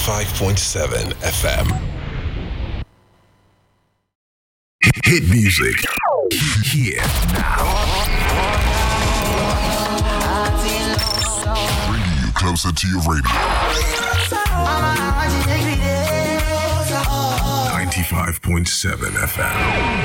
95.7 FM. Hit music. Here now. Bringing you closer to your radio. 95.7 FM.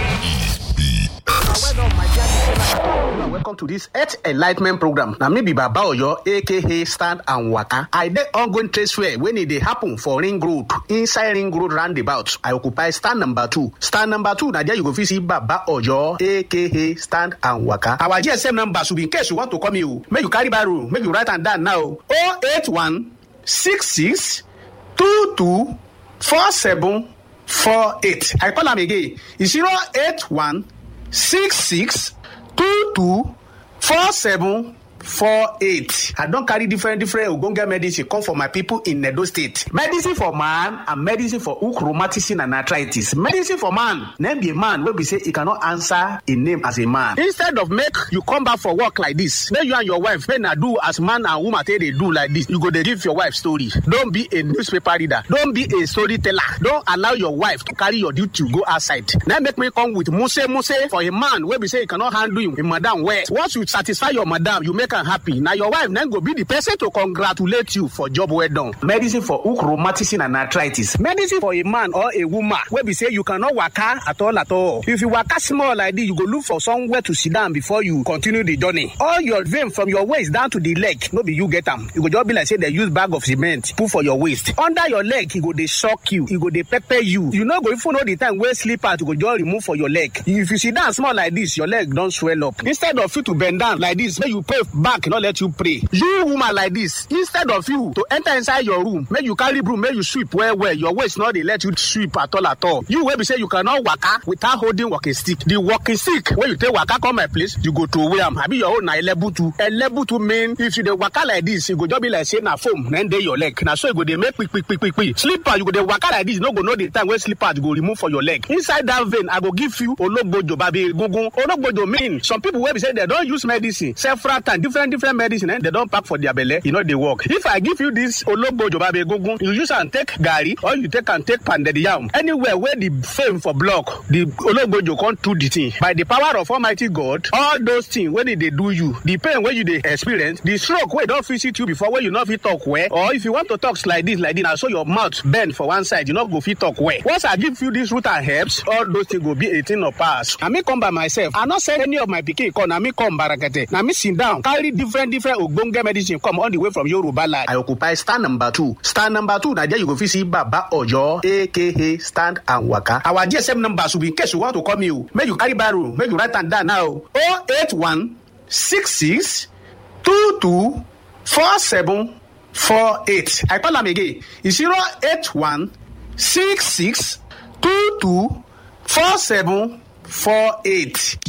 welcome to this earth enlightment program na me be baba oyo aka stand and waka i dey ongoing trade fair wey e dey happen for ring road inside ring road roundabout i occupy stand number two stand number two na there you go fit see baba oyo aka stand and waka our gsm number should be in case you want to call me o make you carry barrow make you write am down now o eight one six six two two four seven four eight i call am again zero eight one six six two two four seven four eight i don carry different different ogbonge medicine come for my people in edo state medicine for man and medicine for hook rheumatism and arthritis medicine for man na be a man wey be say e cannot answer a name as a man instead of make you come back for work like this make you and your wife make na do as man and woman take dey do like this you go dey give your wife story don be a newspaper reader don be a storyteller don allow your wife to carry your duty go outside na make me come with muse muse for a man wey be say e cannot handle him, him madam well once you satisfy your madam you make am happy na your wife na go be the person to congratulate you for job well done. medicine for hook rheumatism and arthritis medicine for a man or a woman wey be say you cannot waka at all at all if you waka small like this you go look for somewhere to sit down before you continue the journey all your vein from your waist down to the leg no be you get am e go just be like say dem use bag of cement put for your waist under your leg e go dey shock you e go dey pepper you you no go even know the time wey slippers go just remove for your leg if you sit down small like this your leg don swell up instead of you to bend down like this make you pray back no let you pray you woman like this instead of you to enter inside your room make you carry broom make you sweep well well your waist no dey let you sweep at all at all you wey be say you cannot waka without holding walking stick the walking stick wey you take waka come my place you go throway am abi your own na elebutu elebutu mean if you dey waka like this e go just be like say na foam na dey your leg na so e go dey make kpikpikpikpi slipper you go dey waka like this you no go know the time wey slippers go remove for your leg inside that vein i go give you ologbojo babi egungun ologbojo mean some people wey be say dem don use medicine several times different different medicine eh, dem don pack for their belle e no dey work if i give you this ologbojo babi egungun you use am take garri or you take am take pounded yam anywhere wey the fame for block the ologbojo come do the thing by the power of almighty god all those things wey dey dey do you the pain wey you dey experience the stroke wey don visit you before wey you no fit talk well or if you want to talk like this like this na so your mouth bend for one side you no go fit talk well once i give you this root and herbs all those things go be a thing of past na me come by myself i no send any of my pikin come na me come barakete na me sit down carry different different ogbonge medicine come all the way from yoruba land. i occupy stand number two stand number two na there you go fit see baba oyo aka stand and waka our gsm number should be in case you want to call me o make you carry barrow make you write am down now o eight one six six two two four seven four eight i call am again zero eight one six six two two four seven four eight.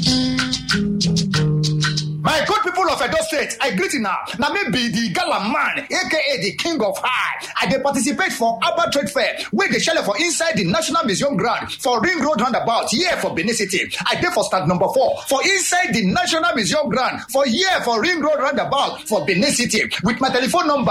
My good people of Edo State, I greet you now. Now me be the gala man, aka the king of high. I dey participate for Abba Trade Fair, where they shell for inside the National Museum ground for Ring Road roundabout, here for Benin City. I dey for stand number four for inside the National Museum ground for here for Ring Road roundabout for Benin City with my telephone number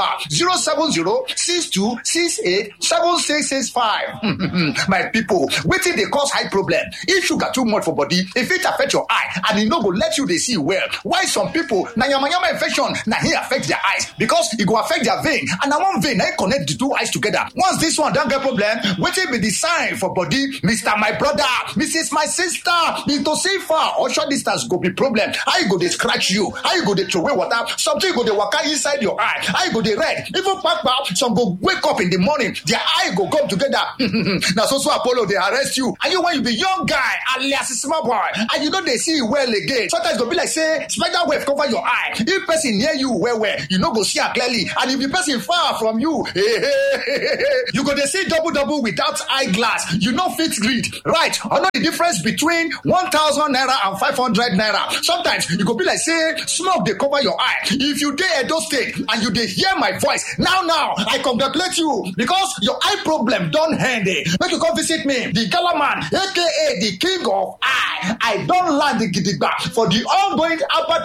070-6268-7665. my people, wetin dey cause high problem? If sugar too much for body, if it affect your eye and e no go let you dey see well, why some people na yamayama infection na hin affect their eyes because e go affect their vein and na one vein na hin connect the two eyes together once this one don get problem wetin be the sign for body mr my brother mrs my sister into see far or short distance go be problem how e go dey scratch you how you go dey throway water something go dey waka inside your eye how you go dey red even kpakpa some go wake up in the morning their eye go come together na so so apollo dey arrest you and you when you be young guy alias small boy and you no dey see well again sometimes e go be like say spider web cover your eye if person near you well well you no go see am clearly and if the person far from you you go dey see double double without eye glass you no fit read right or know the difference between one thousand naira and five hundred naira sometimes e go be like say smoke dey cover your eye if you dey edo state and you dey hear my voice now now i congratulate you because your eye problem don end eh make you come visit me the gala man aka the king of eye i don land gidigba for the ongoing Abba trade fair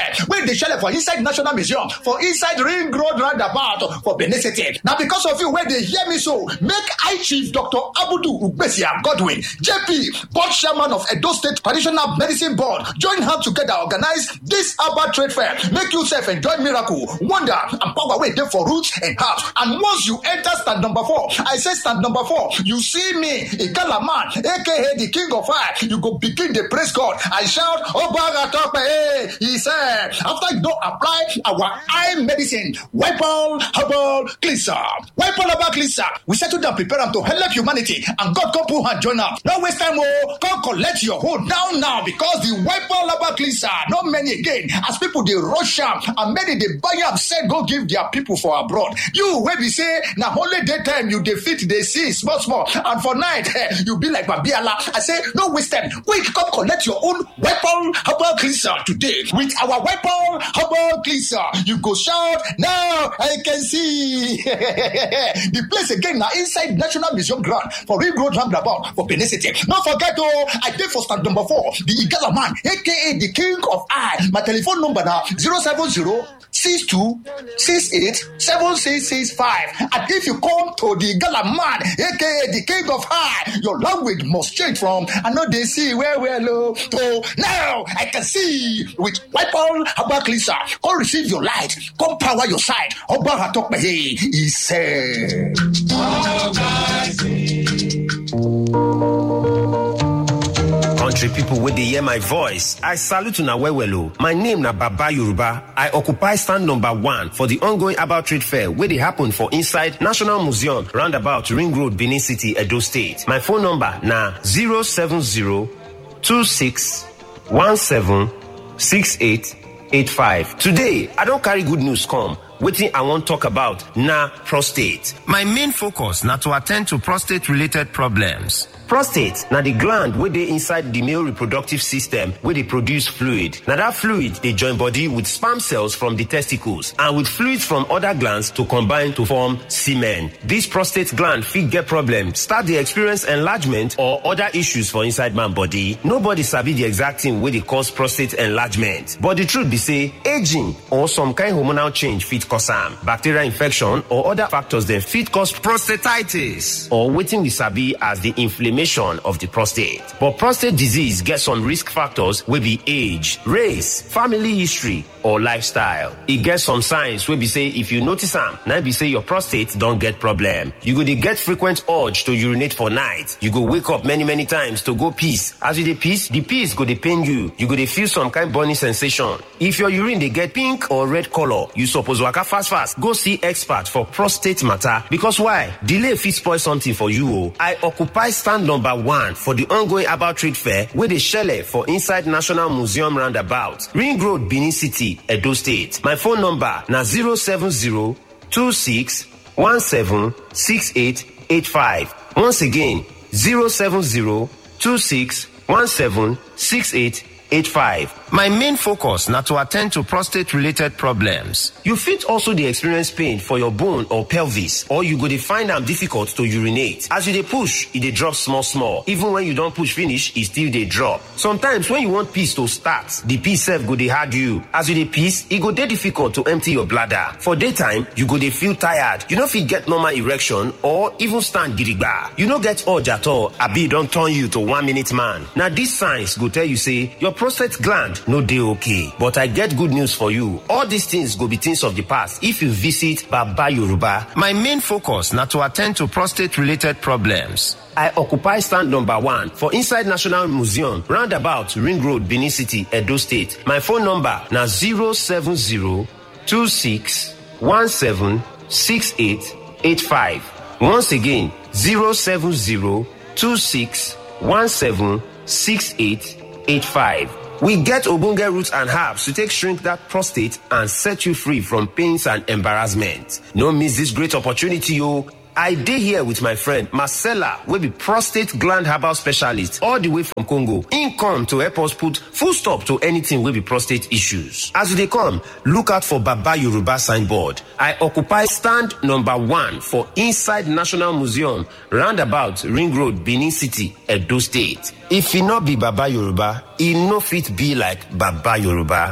fair wey dey shele for inside national museum for inside ring road roundabout for benin city na because of you wey dey hear me so make high chief dr abudu ugbesia godwin jp board chairman of edo state traditional medicine board join hand together organize dis herbal trade fair make you sef enjoy miracle wonder and power wey dey for roots and herbs and once you enter stand number four i say stand number four you see me igala man aka the king of fire you go begin dey praise god and shout obaga tope eh he said after you don apply our eye medicine wipol herbal cleanser wipol herbal cleanser we settle down prepare am to help humanity and god come put hand join am no waste time o come collect your hold now now because the wipol herbal cleanser no many again as people dey rush am and many dey buy am sell go give their people for abroad you wey be say na only day time you dey fit dey see small small and for night eh, you be like babiala i say no waste time quick come collect your own weapon herbal cleanser today with our weapon herbal cleanser you go shout now i can see the place again na inside national museum ground for ring road roundabout for benin city no forget o i dey for stand number four the igala man aka the king of eye my telephone number na zero seven zero six two six eight seven six six five and if you come to the gala man aka the king of high your language must change from i no dey see well well o to now i can see with wipol herbal cleanser come receive your light come power your side ọba atọpẹyẹ he said. country pipo wey dey hear my voice i salute una well well o my name na baba yoruba i occupy stand number one for di ongoing herbal trade fair wey dey happen for inside national museum roundabout ring road benin city edo state my phone number na 07026176885 today i don carry good news come wetin i wan talk about na prostate my main focus na to attend to prostate related problems prostate na di gland wey dey inside di male reproductive system wey dey produce fluid na dat fluid dey join body with sperm cells from di testicles and with fluids from oda glands to combine to form semen dis prostate gland fit get problem start dey experience enlargement or oda issues for inside man body nobody sabi di exact thing wey dey cause prostate enlargement but di truth be say aging or some kind hormonal change fit cause am bacterial infection or oda factors dem fit cause prostatitis or wetin we sabi as di inflammation of the prostate. But prostate disease gets some risk factors wey be age, race, family history, or lifestyle. E get some signs wey be say if you notice am, na be say your prostate don get problem. You go dey get frequent urge to urinate for night. You go wake up many many times to go piss. As you dey piss, the piss go dey pain you. You go dey feel some kind burning sensation. If your urine dey get pink or red color, you suppose waka fast fast go see expert for prostate matter because why? Delay fit spoil something for you o. I occupy stand number one for the ongoing herbal trade fair wey dey shele for inside National Museum roundabout, Ring Road, Benin City, Edo State. My phone number na 070 26 17 6885. Once again, 070 26 17 6885. My main focus na to attend to prostate related problems. You fit also dey experience pain for your bone or pelvis or you go dey find am difficult to urinate. As you dey push, e dey drop small small. Even when you don push finish, e still dey drop. Sometimes when you want piss to start, the piss sef go dey hard you. As you dey piss, e go dey difficult to empty your bladder. For daytime, you go dey feel tired. You no fit get normal erection or even stand gidigba. You no get urge at all, abi e don turn you to one minute man. Na these signs go tell you say your prostate gland no dey okay but i get good news for you all these things go be things of the past if you visit baba yoruba my main focus na to attend to prostate related problems I occupy stand number one for inside National Museum, roundabout Ring Road, Benin City, Edo State. My phone number na 070 26 17 6885. Once again, 070 26 17 6885. We get Obunge roots and herbs to take shrink that prostate and set you free from pains and embarrassment. No miss this great opportunity, yo. I dey here with my friend Marcella wey be prostate gland herbal specialist all the way from Congo. Im come to help us put full stop to anything wey be prostate issues. As you dey come, look out for Baba Yoruba signboard. I occupy stand number one for inside National Museum roundabout Ring Road, Benin City, Edo State. If e no be Baba Yoruba, e no fit be like Baba Yoruba.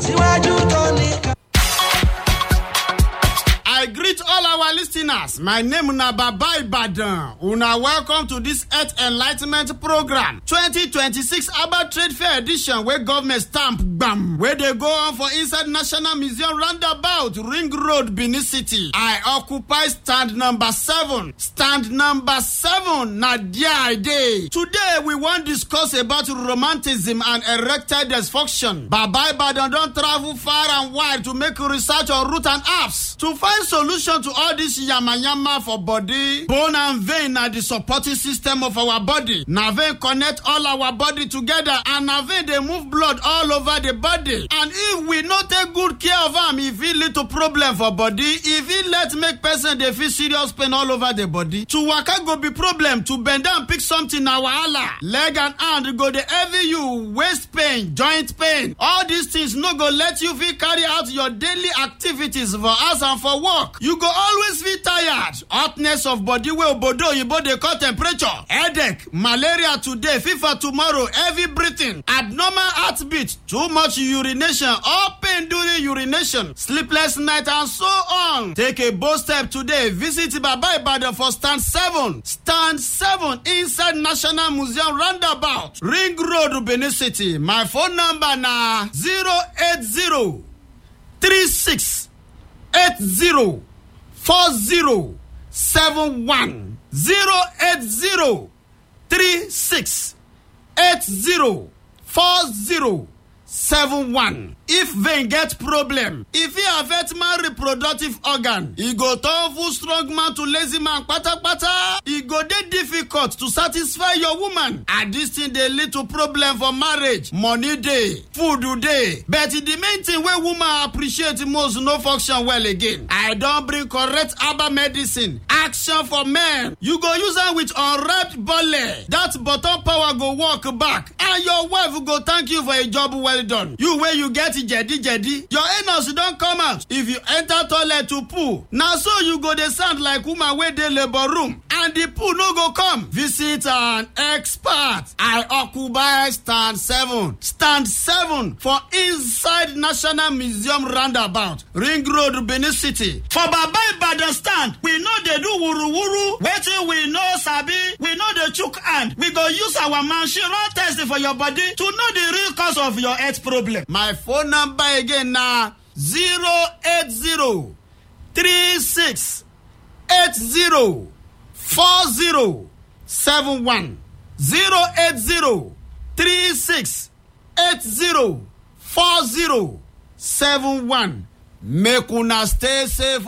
I greet all our listeners. My name na Baba Ibadan. Una welcome to this Earth Enlightenment Program 2026 Abba Trade Fair Edition wey government stamp gbam wey dey go on for inside National Museum roundabout Ring Road, Benin City. I occupy stand number seven. Stand number seven na there I dey. Today we wan discuss about romanticism and erectile dysfunction. Baba Ibadan don travel far and wide to make research on root and herbs to find solution to all this yamayama for body bone and vein na the supporting system of our body na vein connect all our body together and na vein dey move blood all over the body and if we no take good care of am e fit lead to problem for body e fit let make person dey feel serious pain all over the body to waka go be problem to bend down pick something na wahala leg and hand go dey heavy you waist pain joint pain all these things no go let you fit carry out your daily activities for house and for work you go always feel tired hotness of body wey obodo oyibo dey call temperature headache malaria today fever tomorrow heavy breathing abnormal heartbeat too much urination or pain during urination sleepless night and so on take a bold step today visit baba ibadan for stand seven stand seven inside national museum roundabout ring road benin city my phone number na zero eight zero three six eight zero four zero seven one zero eight zero three six eight zero four zero seven one. if vein get problem e fit affect man reproductive organ e go turn full strong man to lazy man kpatakpata e go dey difficult to satisfy your woman and dis thing dey lead to problem for marriage money dey food dey but the main thing wey woman appreciate most no function well again i don bring correct herbal medicine action for men you go use am with unwrapped belle that bottom power go work back and your wife go thank you for a job well done you wey you get jedi jedi your anus don come out if you enter toilet to poo na so you go dey sound like woman wey dey labour room and the poo no go come visit an expert i occupy stand seven stand seven for inside national museum roundabout ring road benin city for baba ibadan stand we no dey do wuruwuru wetin we no sabi we no dey chook hand we go use our machine run test for your body to know the real cause of your health problem my phone number again na zero eight zero three six eight zero four zero seven one zero eight zero three six eight zero four zero seven one make una stay safe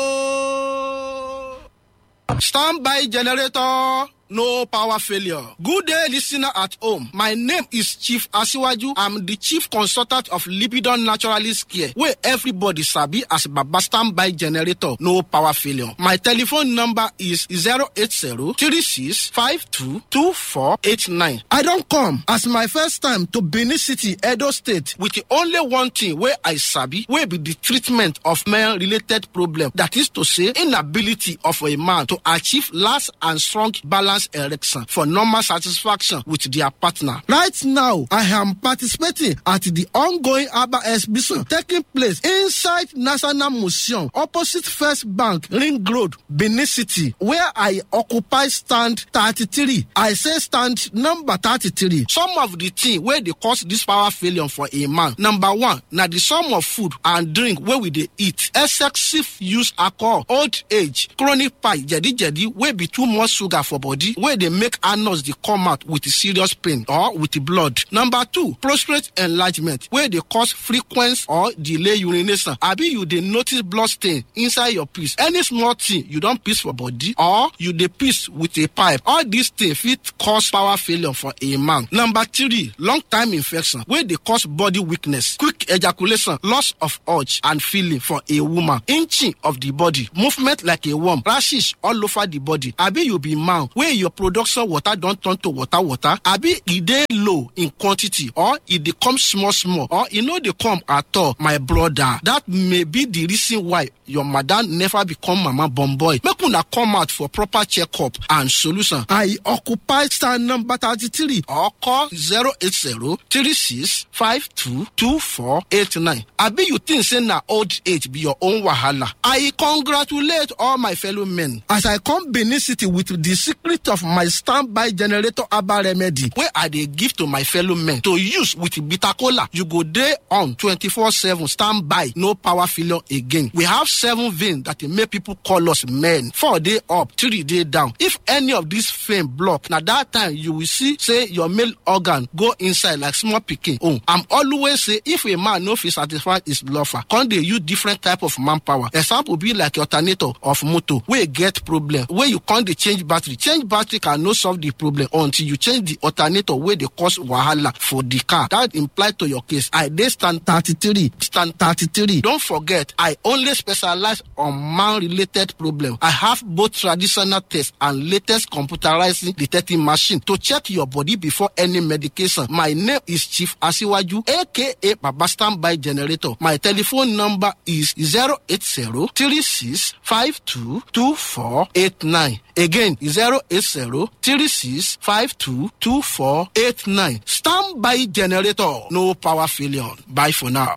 ooo. Standby generator. No power failure. Good day, listener at home. My name is Chief Asiwaju. I'm the chief consultant of Lipidon Naturalist Care, where everybody sabi as Baba Standby Generator. No power failure. My telephone number is 080-3652-2489. I don't come as my first time to Benin City, Edo State, with the only one thing where I sabi, where be the treatment of male-related problem. That is to say, inability of a man to achieve last and strong balance erection for normal satisfaction with their partner. Right now, I am participating at the ongoing ABBA exhibition taking place inside National Museum opposite First Bank, Ring Road, Benin City, where I occupy stand 33. I say stand number 33. Some of the things where they cause this power failure for a man. Number one, now the sum of food and drink where we they eat, excessive use alcohol, old age, chronic pie, jadi jadi, wey be too much sugar for body body wey dey make anus dey come out with serious pain or with blood. Number two, prostate enlargement wey dey cause frequent or delay urination abi you dey notice blood stain inside your piss. Any small thing you don piss for body or you dey piss with a pipe, all these things fit cause power failure for a man. Number three, long time infection wey dey cause body weakness, quick ejaculation, loss of urge and feeling for a woman, inching of the body, movement like a worm, rashes all over the body. Abi you be man wey your production water don turn to water water, abi e dey low in quantity or e dey come small small or e no dey come at all, my brother. That may be the reason why your madam never become mama born boy. Make una come out for proper checkup and solution. I occupy stand number thirty-three or call zero eight zero three six five two two four eight nine. Abi you think say na old age be your own wahala? I congratulate all my fellow men as I come Benin City with the secret of my standby generator herbal remedy wey I dey give to my fellow men to use with bitter kola. You go dey on twenty-four seven standby, no power failure again. We have seven veins that dey make people call us men. Four dey up, three dey down. If any of these vein block, na that time you will see say your male organ go inside like small pikin own. I'm always say if a man no fit satisfy his lover, come dey use different type of manpower. Example be like alternator of motor wey get problem wey you come dey change battery. Change battery can no solve the problem until you change the alternator wey dey cause wahala for the car. That imply to your case. I dey stand thirty-three, stand thirty-three. Don't forget, I only specialize on man-related problem. I have both traditional tests and latest computerized detecting machine to check your body before any medication. My name is Chief Asiwaju, aka Baba Standby Generator. My telephone number is 080 36 52 2489. Again, 080 36 52 2489. Standby Generator. No power failure. Bye for now.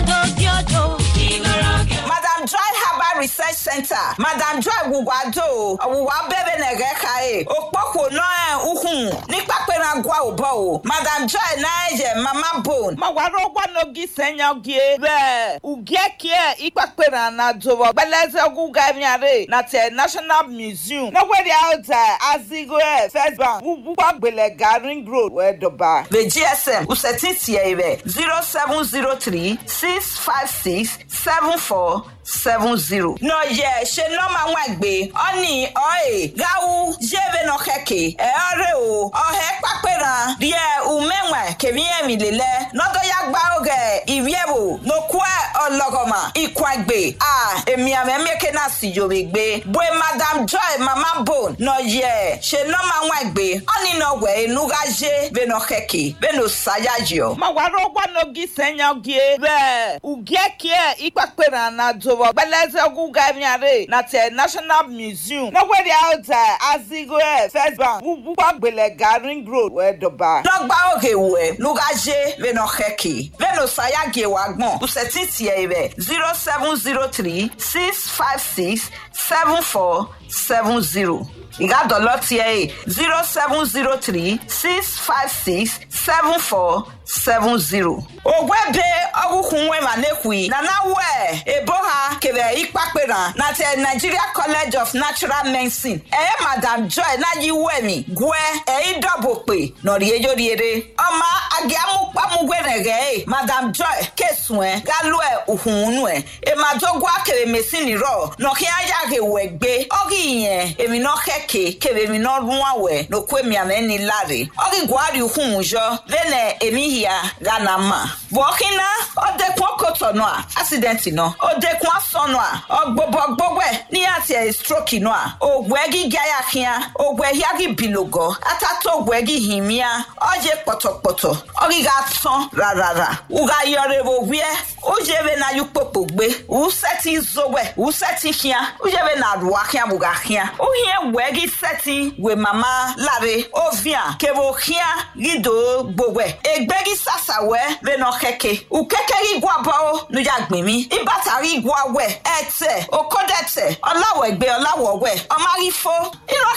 Madam Joy Herbal Research Center, Madam Joy Wùwádò, ọ̀wùwá bẹ́bẹ̀ nẹ̀gẹ́ káyé, òpópó náà uhun nípa pé na gwa òbọ̀ o. Madam Joy náà ẹ̀jẹ̀ mama bone. Mawaro gwanogi senyogie be ugekie ikpakpera na dobo gbeleze oguga miare na te National Museum. Nowhere out there Azigo First Bank Wugwa Gbelega Ring Road Wedoba. The GSM Usetin Tiere zero seven zero three six five six seven four seven zero. Nọ yẹ ṣe nọ́mà wọn gbé ọ́nì ọ̀ẹ́ gáwú jẹ́bẹ̀ nọ kẹ̀kẹ́ ẹ̀ ọ́rẹ́ o ọ̀hẹ́ pápẹ́ràn díẹ̀ ùmẹ̀wẹ̀ kèmíyẹ̀mí lélẹ̀ nọ́dọ̀yà gbà ọ̀gẹ̀ ìwíẹ̀wò nọkúẹ̀ ọlọ́gọ̀mà ìkwàgbé à èmi àmẹ́mẹ́kẹ́ náà sì yòrè gbé bóyá madam joy mama bone nọ yẹ ṣe nọ́mà wọn gbé ọ́nì nọ wẹ̀ enuga jẹ́ bẹ̀ nọ kẹ̀kẹ́ bẹ̀ nọ sáyà jọ. Mawaro gwanogi senyogie be ugekie ikpakpera na dobo gbeleze oguga miare na te National Museum. Nowhere out there Azigo First Bank Wugwa Gbelega Ring Road Wedoba. lọgba oge wẹ nugaje bẹnọ kẹkì bẹnọ sayage wa gbọn bùsẹtì tiẹ rẹ zero seven zero three six five six seven four seven zero ìgádọ̀lọ́ tiẹ̀ yìí zero seven zero three six five six seven four seven zero. ògùn ẹ̀bẹ̀ ọ̀gùnkùn wẹ̀mà lẹ́kùí nana wẹ̀ ebo ha kẹ̀rẹ̀ ìpàpẹ̀rà na tẹ nigeria college of natural medicine ẹ̀yẹ́ madam joy náyí wẹ̀mí gùẹ́ ẹ̀yí dọ̀bọ̀ pé nọ̀rí ejò riere ọmọ agẹ́múpamúgbẹ̀rẹ̀gẹ̀ ẹ̀ madam joy kẹsùn ẹ̀ gálù ẹ̀ òhùnúnú ẹ̀ èmàdógún akẹrẹ mẹ́sìnì rọ̀ nọ̀kí ayáre wẹ̀ gbé ọ̀gì yẹn èmi náà kẹ̀kẹ́ kẹrẹ mi náà rún àwẹ̀ nọ̀kú èmi àmẹ́ni láre ọ̀gì guari hùn jọ lẹ́nẹ̀ èmi hìá ghana ma bọ̀ọ̀kínà ọ̀dẹ́kun ọkọ̀tọ̀ náà accident náà ọ̀dẹ́kun asọ̀ náà ọ̀gbọ̀bọ̀ gbọ́gbẹ̀ ní àti ẹ̀ stroke náà ògùn ẹ̀gí gáyàkíá ògùn ẹ̀hí àgì bìlògọ̀ àtàtọ̀ ògùn ẹ̀gí hìmíà ọ̀jẹ̀ pọ̀tọ̀pọ̀tọ̀ ọ̀gíga tán rárá uga yọrẹ̀wò wíẹ́ ujebe na yukpopo gbe useti zowe useti hia ujebe na ruwa hia buga hia uhie wegi seti we mama lare ovia kebo hia gido gbogwe egbegi sasawe beno keke ukeke igwa bao nuja gbemi ibatari igwa we ete okodete ọláwọ̀ ẹgbẹ́ ọláwọ̀ wẹ̀ ọmọ arífo irọ́ hia seti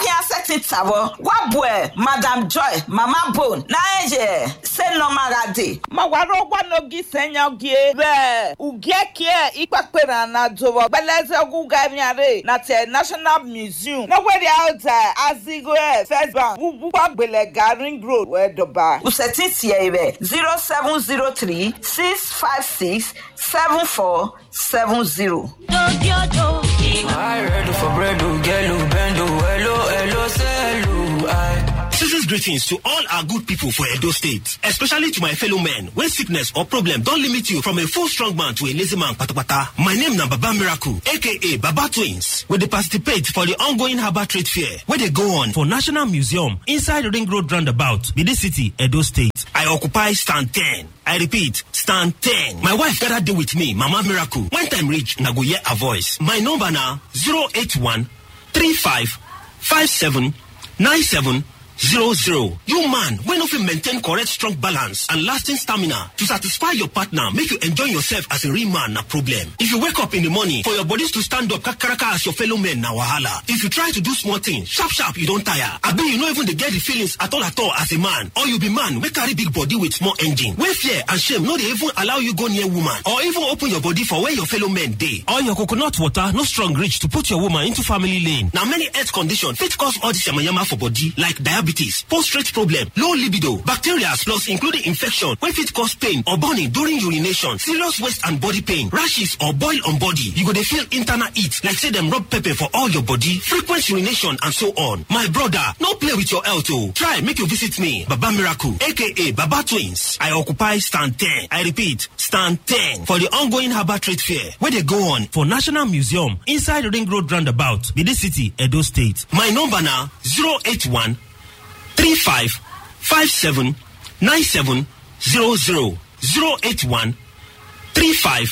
ti tawɔ wabue madam joy mama bone na eye se nɔmara de. mɔwaro gbanogi sɛnyɔgie bɛ ugiɛkie ikpakpena na dowɔ gbɛlɛzɛ gugamiare na tɛ national museum nɔgbɛdi awuta azigoɛ first bank wubukɔ gbɛlɛ garing road wɛdɔba. usɛti tiɛ rɛ zero seven zero three six five six seven four seven zero. I ready for bread, oh, get low, bend, oh, hello, hello, say hello, I. Season's greetings to all our good people for Edo State, especially to my fellow men. When sickness or problem don't limit you from a full strong man to a lazy man, patapata. My name na Baba Miracle, aka Baba Twins, where they participate for the ongoing Harbour Trade Fair, where they go on for National Museum inside Ring Road Roundabout, Bidi City, Edo State. I occupy stand 10. I repeat, stand 10. My wife gather deal with me, Mama Miracle. When time reach, na go hear her voice. My number now 081 35 57 97 zero zero. You man, when of you maintain correct strong balance and lasting stamina to satisfy your partner, make you enjoy yourself as a real man, na problem. If you wake up in the morning for your bodies to stand up kakaraka as your fellow men, na wahala. If you try to do small things, sharp sharp, you don't tire. I bet you no even dey get the feelings at all at all as a man. Or you be man, wey carry big body with small engine. Wey fear and shame no dey even allow you go near woman. Or even open your body for where your fellow men dey. Or your coconut water no strong reach to put your woman into family lane. Na many health conditions fit cause all this yamayama for body like diabetes diabetes, prostate problem, low libido, bacteria plus including infection wey fit cause pain or burning during urination, serious waist and body pain, rashes or boil on body. You go dey feel internal heat like say dem rub pepper for all your body, frequent urination and so on. My brother, no play with your health o. Try make you visit me, Baba Miracle aka Baba Twins. I occupy stand 10. I repeat, stand 10 for the ongoing Harbour Trade Fair wey dey go on for National Museum inside Ring Road Roundabout, Bidi City, Edo State. My number na 081 35 57 97 00 081 35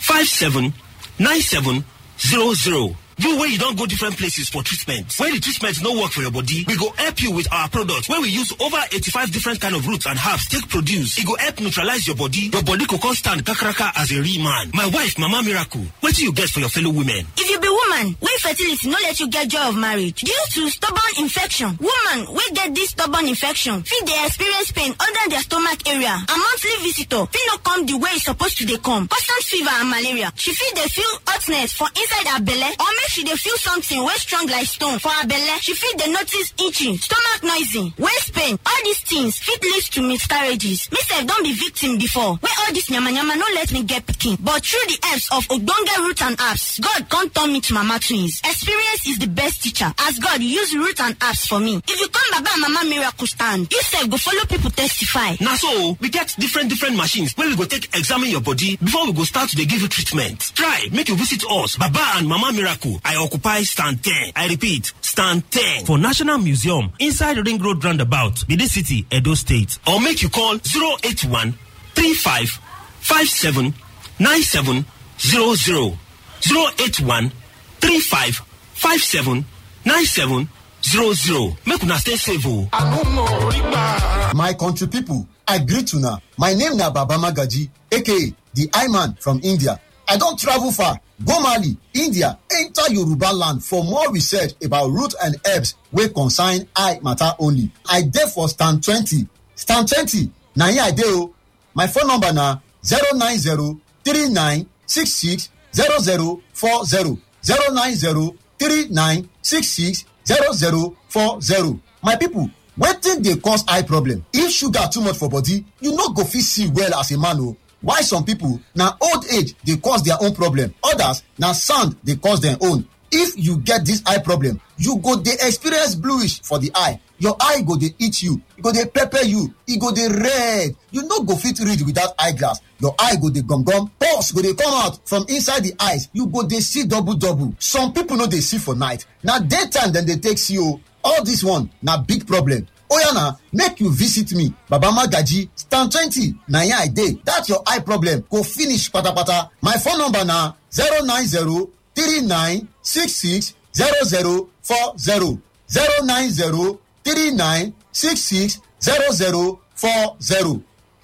57 97 00 you wey you don go different places for treatment wey the treatment no work for your body we go help you with our product wey we use over 85 different kind of roots and herbs take produce e go help neutralize your body your body go come stand kakaraka as a real man my wife mama miracle wetin you get for your fellow women. if you be woman wey fertility no let you get joy of marriage due to stubborn infection woman wey get this stubborn infection fit dey experience pain under their stomach area and monthly visitor fit no come the way e suppose to dey come constant fever and malaria she fit dey feel hotness for inside her belle or make she dey feel something wey strong like stone for her belle she fit dey notice itching stomach noisy waist pain all these things fit lead to miscarriages me sef don be victim before wey all this yamayama no let me get pikin but through the helps of ogbonge root and herbs god come turn me to mama twins experience is the best teacher as god use root and herbs for me if you come baba and mama miracle stand you sef go follow people testify. na so we get different different machines wey we go take examine your body before we go start to dey give you treatment try make you visit us baba and mama miracle I occupy stand 10. I repeat, stand 10 for National Museum inside Ring Road Roundabout, Bidi City, Edo State. Or make you call 081 35 57 97 00. 081 35 57 97 00. Make una stay safe. My country people, I greet una. My name na Baba Magaji, aka the I-Man from India. I don travel far go mali india enter yoruba land for more research about root and herbs wey concern eye matter only i dey for stand twenty stand twenty na here i dey o my phone number na zero nine zero three nine six six zero zero four zero zero nine zero three nine six six zero zero four zero my people wetin dey cause eye problem if sugar too much for body you no go fit see well as a man o while some people na old age dey cause their own problem others na sand dey cause their own if you get this eye problem you go dey experience bluish for the eye your eye go dey itch you e go dey pepper you e go dey red you no go fit read without eye glass your eye go dey gum gum pulse go dey come out from inside the eyes you go dey see double double some people no dey see for night na daytime dem dey take see o all this one na big problem oya na make you visit me baba magaji stand twenty na here i dey that your eye problem go finish patapata my phone number na zero nine zero three nine six six zero zero four zero zero nine zero three nine six six zero zero four zero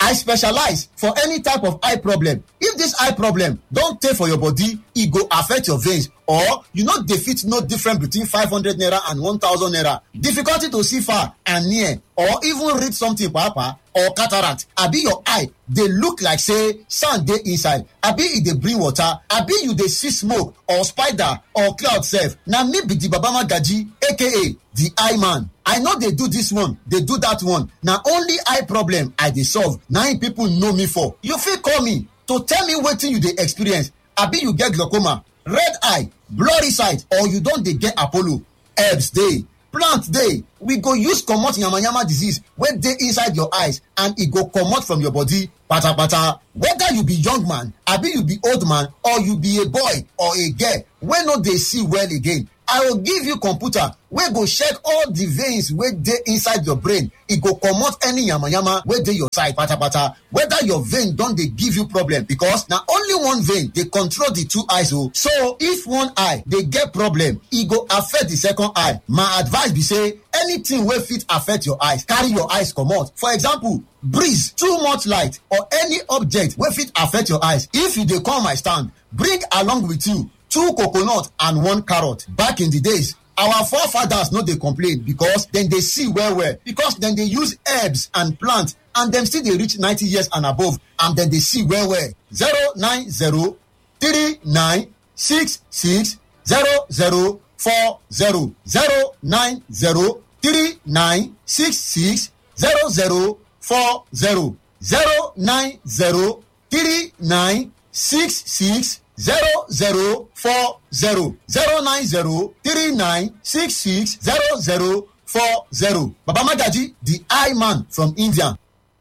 i specialize for any type of eye problem if this eye problem don tey for your body e go affect your veins or you no dey fit know difference between five hundred naira and one thousand naira difficulty to see far and near or even read something papa or cataract abi your eye dey look like say sand dey inside abi e dey bring water abi you dey see smoke or spider or cloud sef na me be the baba magaji aka the eye man i no dey do this one dey do that one na only eye problem i dey solve na im people know me for you fit call me to tell me wetin you dey experience abi you get glaucoma red eye blurry sight or you don dey get apollo herbs dey plant dey we go use comot yamayama disease wey dey inside your eyes and e go comot from your body patapata whether you be young man abi you be old man or you be a boy or a girl wey no dey see well again i go give you computer wey go check all the veins wey dey inside your brain e go comot any yamayama wey dey your side patapata whether your vein don dey give you problem because na only one vein dey control the two eyes o so if one eye dey get problem e go affect the second eye my advice be say anything wey fit affect your eyes carry your eyes comot for example breeze too much light or any object wey fit affect your eyes if you dey come my stand bring along with you two coconut and one carrot back in the days our forefathers no dey complain because dem dey see well well because dem dey use herbs and plant and dem still dey reach ninety years and above and dem dey see well well zero nine zero three nine six six zero zero four zero zero nine zero three nine six six zero zero four zero zero nine zero three nine six six zero zero four zero zero nine zero three nine six six zero zero four zero baba magaji the eye man from india.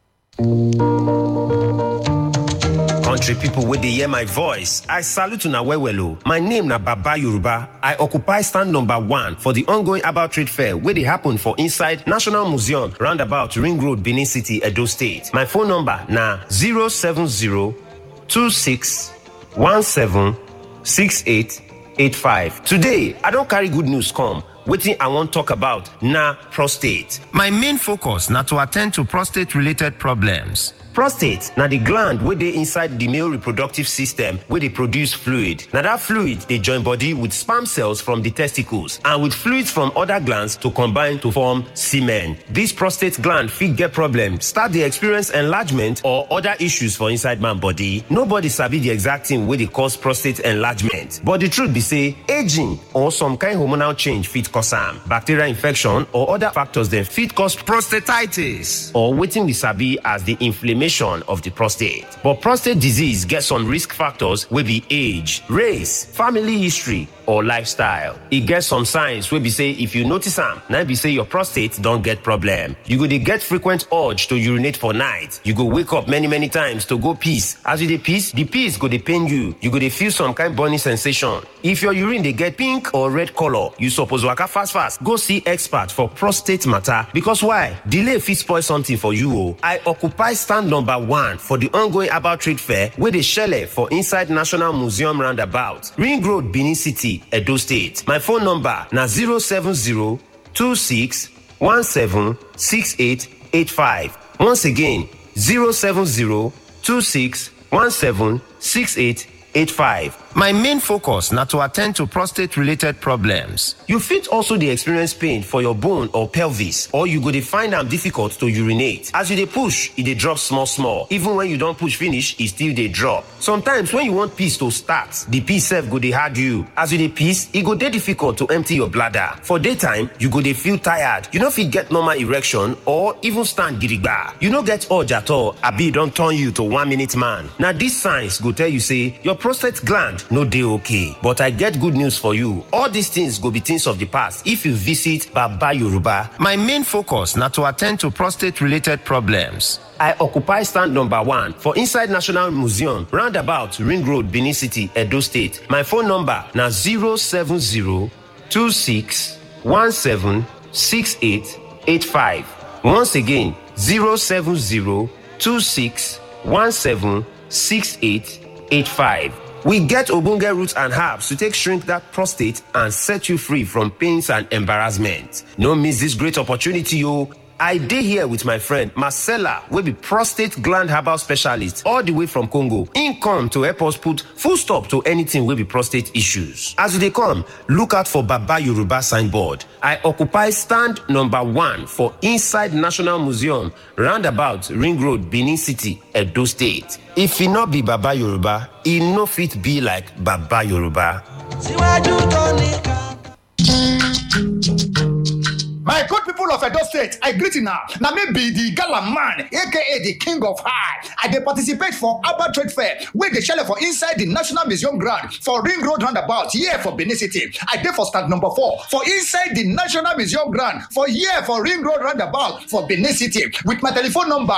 country pipo wey dey hear my voice i salute una well well o my name na baba yoruba i occupy stand number one for di ongoing herbal trade fair wey dey happen for inside national museum roundabout ring road benin city edo state my phone number na 07026176885 today i don carry good news come wetin i wan talk about na prostate my main focus na to attend to prostate related problems prostate na di gland wey dey inside di male reproductive system wey dey produce fluid na dat fluid dey join body with sperm cells from di testicles and with fluids from oda glands to combine to form semen dis prostate gland fit get problem start dey experience enlargement or oda issues for inside man body nobody sabi di exact thing wey dey cause prostate enlargement but di truth be say aging or some kind hormonal change fit cause am bacterial infection or oda factors dem fit cause prostatitis or wetin we sabi as di inflammation of the prostate. But prostate disease gets some risk factors wey be age, race, family history, or lifestyle. E get some signs wey be say if you notice am, na be say your prostate don get problem. You go dey get frequent urge to urinate for night. You go wake up many many times to go piss. As you dey piss, the piss go dey pain you. You go dey feel some kind burning sensation. If your urine dey get pink or red color, you suppose waka fast fast go see expert for prostate matter because why? Delay fit spoil something for you o. I occupy stand number one for the ongoing herbal trade fair wey dey shele for inside National Museum roundabout, Ring Road, Benin City. Edo State. My phone number na 07026176885. Once again, 07026176885. My main focus na to attend to prostate related problems. You fit also dey experience pain for your bone or pelvis or you go dey find am difficult to urinate. As you dey push, e dey drop small small. Even when you don push finish, e still dey drop. Sometimes when you want piss to start, the piss sef go dey hard you. As you dey piss, e go dey difficult to empty your bladder. For daytime, you go dey feel tired. You no fit get normal erection or even stand gidigba. You no get urge at all abi e don turn you to one minute man. Na these signs go tell you say your prostate gland no dey okay but i get good news for you all these things go be things of the past if you visit baba yoruba my main focus na to attend to prostate related problems i occupy stand number one for inside national museum roundabout ring road benin city edo state my phone number na 07026176885 once again 07026176885 We get ogbonge roots and herbs to take shrink that prostate and set you free from pains and embarrassment. No miss this great opportunity, o. I dey here with my friend Marcella wey be prostate gland herbal specialist all the way from Congo. Im come to help us put full stop to anything wey be prostate issues. As you dey come, look out for Baba Yoruba signboard. I occupy stand number one for inside National Museum roundabout Ring Road, Benin City, Edo State. If e no be Baba Yoruba, e no fit be like Baba Yoruba. síwájú tó nìkan. My good people of Edo State, I greet you now. Now me be the gala man, aka the king of high. I dey participate for Abba Trade Fair, where they shell for inside the National Museum ground for Ring Road roundabout, here for Benin City. I dey for stand number four for inside the National Museum ground for here for Ring Road roundabout for Benin City with my telephone number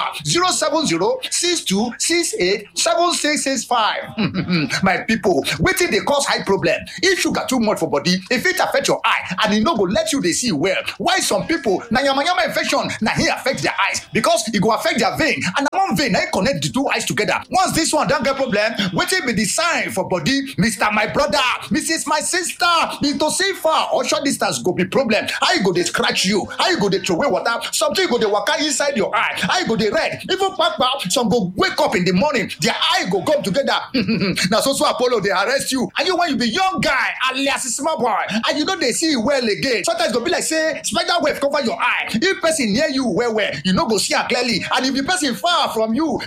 070-6268-7665. my people, wetin dey cause high problem? If sugar too much for body, e fit affect your eye and e no go let you dey see well. Why some people na yamayama infection na hin affect their eyes because e go affect their vein and na one vein na hin connect the two eyes together. Once this one don get problem, wetin be the sign for body? Mr. My brother, Mrs. My sister, Mr. Safer or short distance go be problem. How you go dey scratch you? How you go dey throway water? Something go dey waka inside your eye. How you go dey red? Even kpakpa, some go wake up in the morning, their eye go come together. na so so Apollo dey arrest you. And you when you be young guy alias small boy and you no dey see well again. Sometimes e go be like say spider web cover your eye. If person near you well well, you no go see am clearly. And if the person far from you,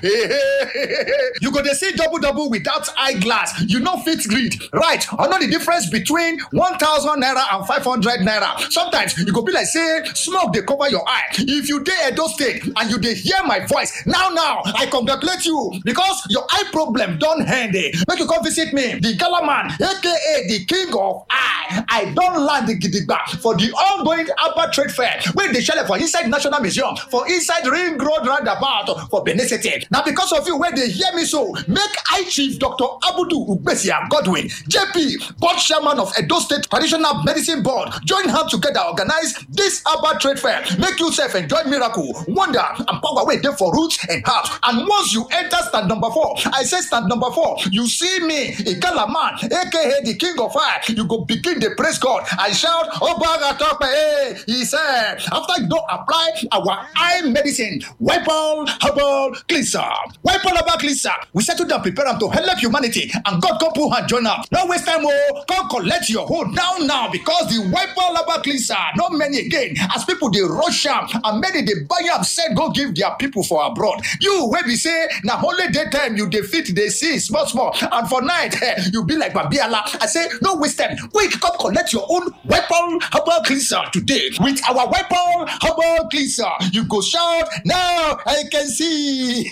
you go dey see double double without eyeglass. You no fit read. Right? I know the difference between one thousand naira and five hundred naira. Sometimes e go be like say smoke dey cover your eye. If you dey Edo State and you dey hear my voice now now, I congratulate you because your eye problem don end. eh. Make you come visit me, the Gala man, aka the king of eye. I don land gidigba for the ongoing Abba Trade Fair wey dey shele for inside National Museum for inside Ring Road roundabout for Benin City. Na because of you wey dey hear me so, make I Chief Dr. Abudu Ugbesia Godwin, JP, board chairman of Edo State Traditional Medicine Board, join hands together organize this Abba Trade Fair. Make you sef enjoy miracle, wonder and power wey dey for roots and herbs. And once you enter stand number four, I say stand number four, you see me, Igala man, aka the king of fire, you go begin dey praise God and shout, Obaga Tope, hey, he said, after you don apply our eye medicine, wipe all herbal cleanser, wipe all herbal cleanser, we settle down prepare am to help humanity and God come put hand join am. No waste time o, come collect your hold now now because the wipe all herbal cleanser no many again as people dey rush am and many dey buy am sell go give their people for abroad. You wey be say na only daytime you dey fit dey see small small and for night eh, you be like Babiala. I say no waste time, quick come collect your own weapon herbal cleanser today with our weapon herbal cleanser. You go shout now I can see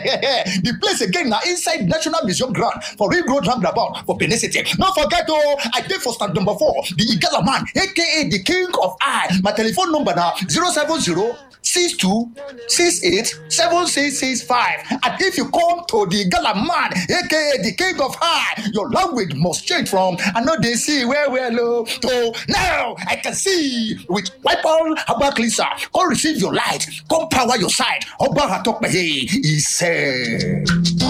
the place again na inside National Museum ground for Ring Road roundabout for Benin City. No forget oh, I dey for stand number four, the Igala man, aka the king of eye. My telephone number na 070 62 68 7665. And if you come to the Gala man, aka the king of high, your language must change from I know they see where we're low to now I can see with wipe all herbal cleanser. Come receive your light, come power your side. Oba Hatokmehe, he said.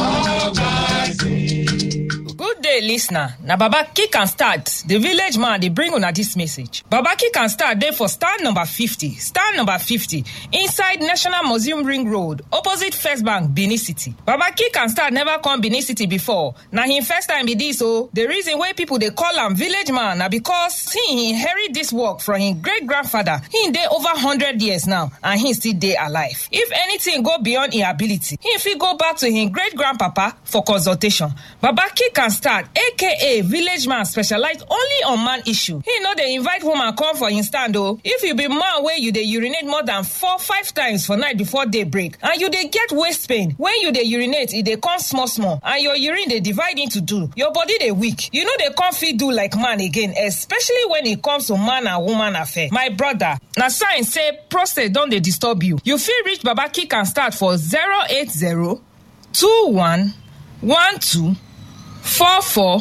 Good day, listener. Na Baba Kick and Start, the village man, they bring on this message. Baba Kick and Start, there for stand number 50. Stand number 50, inside National Museum Ring Road, opposite First Bank, Benin City. Baba Kick and Start never come Benin City before. Now, him first time be this, so the reason why people they call him village man, na because he inherit this work from his great grandfather. He dey over 100 years now, and he still dey alive. If anything go beyond his ability, he fit go back to his great grandpapa for consultation. Baba Kick and Start, aka village man, specialize only on man issue. He know they invite woman come for him stand though. If you be man where you dey urinate more than four, five times for night before day break, and you dey get waist pain, when you dey urinate, e dey come small small, and your urine dey divide into two, your body dey weak. You know they come fit do like man again, especially when it comes to man and woman affair. My brother, na sign say prostate don dey disturb you. You fit reach Baba Kick and Start for 080 21 12 four four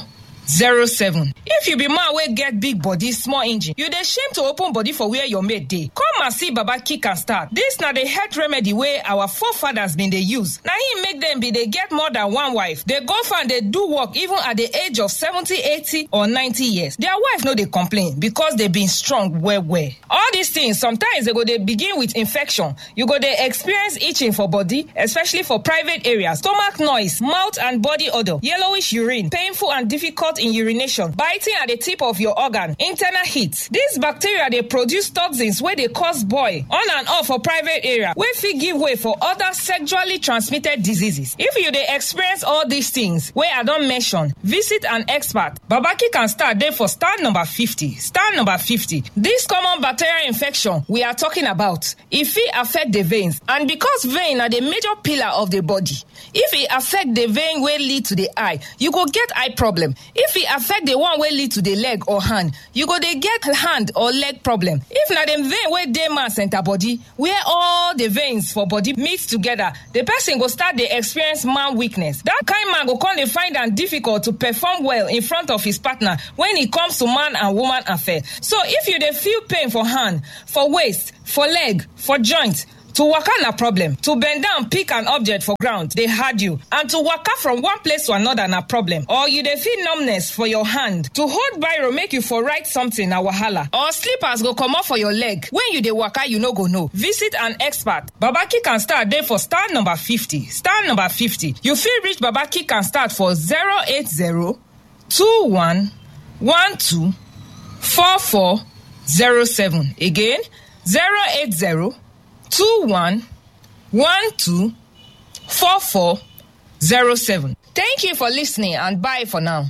zero seven. if you be man wey get big body small engine you dey shame to open body for where your mate dey come and see baba kick and start dis na the health remedy wey our forefathers bin dey use na im make dem bin dey get more than one wife dey go farm dey do work even at the age of seventy eighty or ninety years their wife no dey complain because dey been strong well well all these things sometimes dey go dey begin with infection you go dey experience itching for body especially for private areas stomach noise mouth and body odour yellowish urine painful and difficult in urination biting at the tip of your organ internal heat dis bacteria dey produce toxins wey dey cause boil on and off for private area wey fit give way for other sexually transmitted diseases if you dey experience all these things wey i don mention visit an expert babaki can start dey for stand number fifty stand number fifty dis common bacterial infection we are talking about e fit affect the veins and because vein na the major pillar of the body if e affect the vein wey lead to the eye you go get eye problem if e affect the one wey lead to the leg or hand you go dey get hand or leg problem if na the vein wey dey man center body where all the veins for body mix together the person go start dey experience man weakness that kind man go come dey find am difficult to perform well in front of his partner when e comes to man and woman affair so if you dey feel pain for hand for waist for leg for joint to waka na problem to bend down pick an object for ground dey hard you and to waka from one place to another na problem or you dey feel numbness for your hand to hold biro make you for write something na wahala or slippers go comot for your leg when you dey waka you no go know visit an expert babaki can start dey for star number fifty star number fifty you fit reach babaki can start for zero eight zero two one one two four four zero seven again zero eight zero. two one one two four four zero seven. Thank you for listening and bye for now.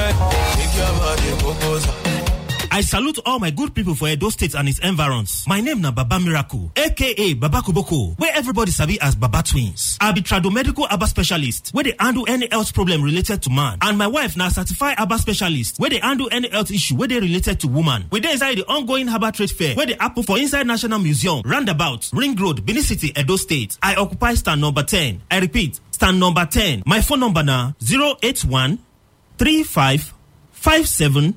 I salute all my good people for Edo State and its environs. My name na Baba Miracle, aka Baba Kuboko, where everybody sabi as Baba Twins. I be tradomedical Abba specialist, where they handle any health problem related to man. And my wife na certified Abba specialist, where they handle any health issue where they related to woman. We dey inside the ongoing Herbal Trade Fair, where they happen for inside National Museum, Roundabout, Ring Road, Benin City, Edo State. I occupy stand number 10. I repeat, stand number 10. My phone number na 081 35 57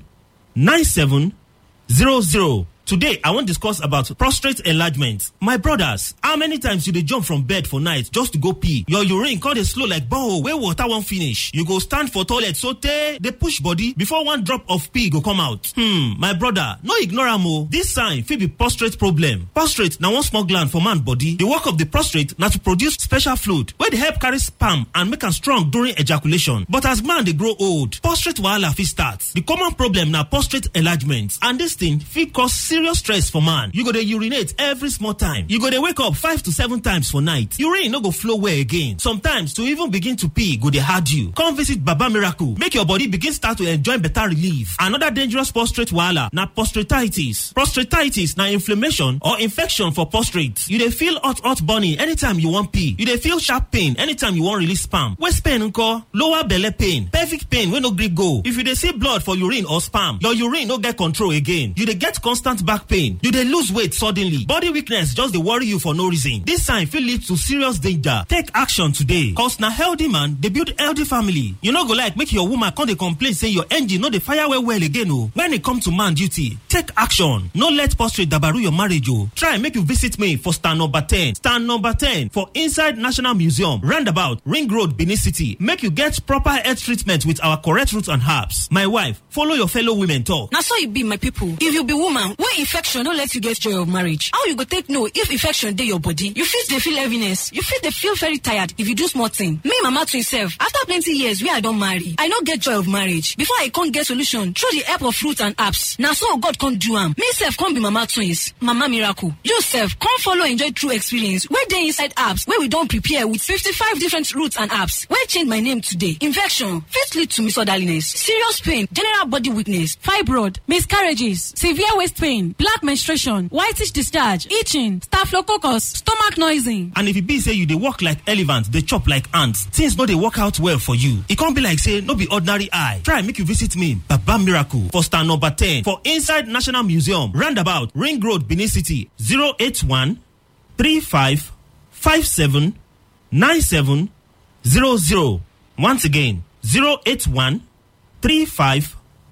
9700. Today, I wan discuss about prostate enlargement. My brothers, how many times you dey jump from bed for night just to go pee? Your urine come dey slow like borehole wey water wan finish. You go stand for toilet sotey dey push body before one drop of pee go come out. Hmm, my brother, no ignore am o. This sign fit be prostate problem. Prostate na one small gland for man body. The work of the prostate na to produce special fluid wey dey help carry sperm and make am strong during ejaculation. But as man dey grow old, prostate wahala fit start. The common problem na prostate enlargement and this thing fit cause serious stress for man. You go dey urinate every small time. You go dey wake up five to seven times for night. Urine no go flow well again. Sometimes to even begin to pee go dey hard you. Come visit Baba Miracle make your body begin start to enjoy better relief. Another dangerous prostate wahala na prostatitis. Prostatitis na inflammation or infection for prostate. You dey feel hot hot burning anytime you wan pee. You dey feel sharp pain anytime you wan release sperm. Waist pain nko? Lower belle pain. Pelvic pain wey no gree go. If you dey see blood for urine or sperm, your urine no get control again. You dey get constant back pain you dey lose weight suddenly body weakness just dey worry you for no reason this sign fit lead to serious danger take action today cause na healthy man dey build healthy family you no go like make your woman come dey complain say your engine no dey fire well well again o when e come to man duty take action no let prostate dabaru your marriage o try make you visit me for stand number ten stand number ten for inside national museum roundabout ring road benin city make you get proper health treatment with our correct roots and herbs my wife follow your fellow women talk. na so e be my pipo if you be woman wey infection no let you get joy of marriage how you go take know if infection dey your body you fit dey feel heaviness you fit dey feel very tired if you do small thing me mama twin sef after plenty years wey i don marry i no get joy of marriage before i come get solution through the help of fruit and herbs na so god come do am me sef come be mama twins mama miracle you sef come follow enjoy true experience wey dey inside herbs wey we don prepare with fifty-five different roots and herbs wey change my name today infection fit lead to misorderliness serious pain general body weakness fibroid miscarriages severe waist pain black menstruation whitish discharge itching staphylococcus stomach noising. and if e be say you dey work like elephant dey chop like ant things no dey work out well for you e come be like say no be ordinary eye try make you visit me baba miracle for stand number ten for inside national museum roundabout ring road benin city zero eight one three five five seven nine seven zero zero once again zero eight one three five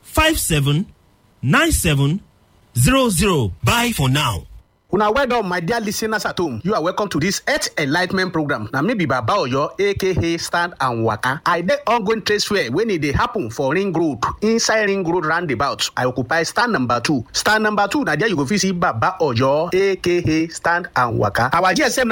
57 97 00. Bye for now. una well done my dear listeners at home you are welcome to this health enlightment program na me be baba oyo aka stand and waka i dey ongoing trade fair wey e dey happen for ring road inside ring road roundabout i occupy stand number two stand number two na there you go fit see baba oyo aka stand and waka our gsm